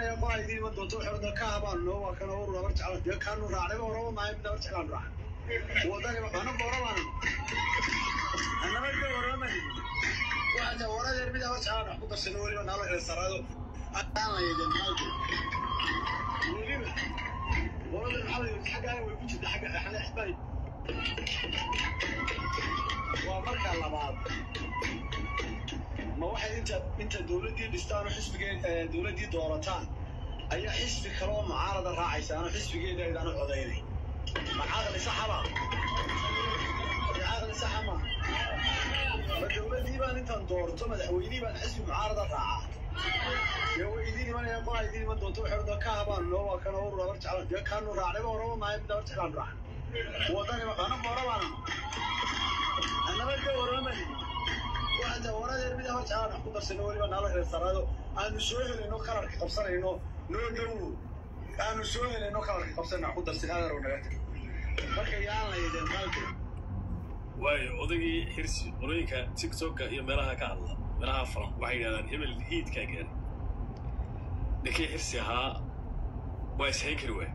imanaya qolaa idin iman doonto waxay ka habaan noo waa kana ur labar jecla dee kaanu raacnayba horaba maayo mid labar jeclaan raac wadani anagu horabaan anabadka horaman waxaa waradeer mid labar jeclaan wax ku darsano weliba naala kala sarado aanayden maalku weliba qolada maxaa xaggaa way ku jirta xagga xale xisbay waa marka labaad ma waxay inta inta dowladdii dhistaan oo xisbigee dowladdii doorataan ayaa xisbi kale oo mucaarada raacaysa ano xisbigeeda aydaanu codaynay ma caqli saxaba ma caqli saxa ma ma dowladdii baan intaan doorto madaxweynihii baan xisbi mucaarada raacaa dee way idiin imanayaan qolaa idiin iman doonto waxay odhan ka habaan noo waa kana ur labar jeclaan dee kaanu raacnayba horaba maayo mid labar jeclaan raac wadani anagu horabaan anabadka horaman waxaa waradeer mid labar jeclaan wax ku darsano weliba naala kala sarado aanu soo helayno kalarka qabsanayno noo dhowo aanu soo helayno kalarka qabsanayno wax ku darsan aadarow naga tag marka yaan laydin maalka waayo odagii xirsi qolooyinka tiktoka iyo meelaha ka hadla meelaha falan waxay yidhahdaan hebel hiidkaa gaaray ninkii xirsi ahaa waa ishayn kari waay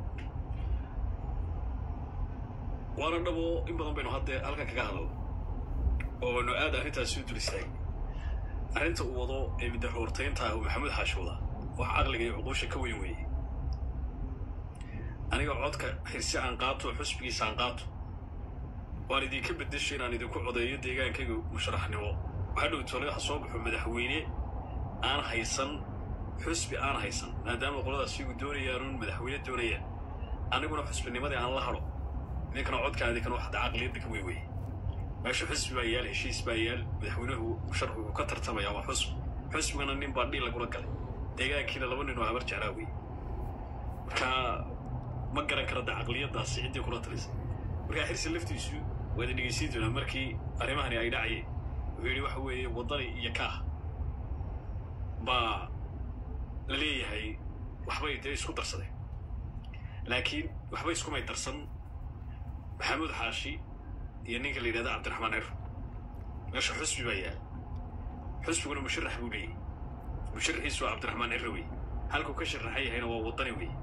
waana dhabo in badan baynu hadde halkan kaga hadlo oo baynu aad arrintaasi u dul istaagay arrinta uu wado ee middaroortaynta ah uu maxamuud xaashi wadaa wax caqliga iyo cuquusha ka weyn weeye aniga codka xirsi aan qaato xusbigiisa aan qaato waan idinka beddesho inaan idinku codeeyo deegaankayga musharaxnimo waxaa dhow tole ha soo baxo madaxweyne aan haysan xusbi aan haysan maadaama qoladaas iyagu doonayaanuun madaxweyne doonayaan aniguna xusbinimadii aan la hadho idinkana codkaan idinkana wax hadda caqliyadda ka weyn weeye meesha xusbi baa yaal heshiis baa yaal madaxweynuhu musharaxu uu ka tartamayaa waa xusbi xusbigana nin baa dhiil lagula galay deegaankiina laba nin oo habar jeclaa wey marka ma garan kara da caqliyaddaasi ciddii kula talisay markaa xirsi laftiisu waad dhegeysiin doonaa markii arrimahani ay dhacayeen wuxuu yidhi waxa weeye waddani iyo kaah baa la leeyahay waxbay dee isku darsadeen laakiin waxbay iskumay darsan maxamuud xaashi iyo ninka la yidhahda cabdiraxmaan ciro meesha xusbi baa yaal xusbiguna musharax buu leeyahy musharaxiisu waa cabdiraxmaan ciro wey halkuu ka sharaxan yahayna waa waddani wey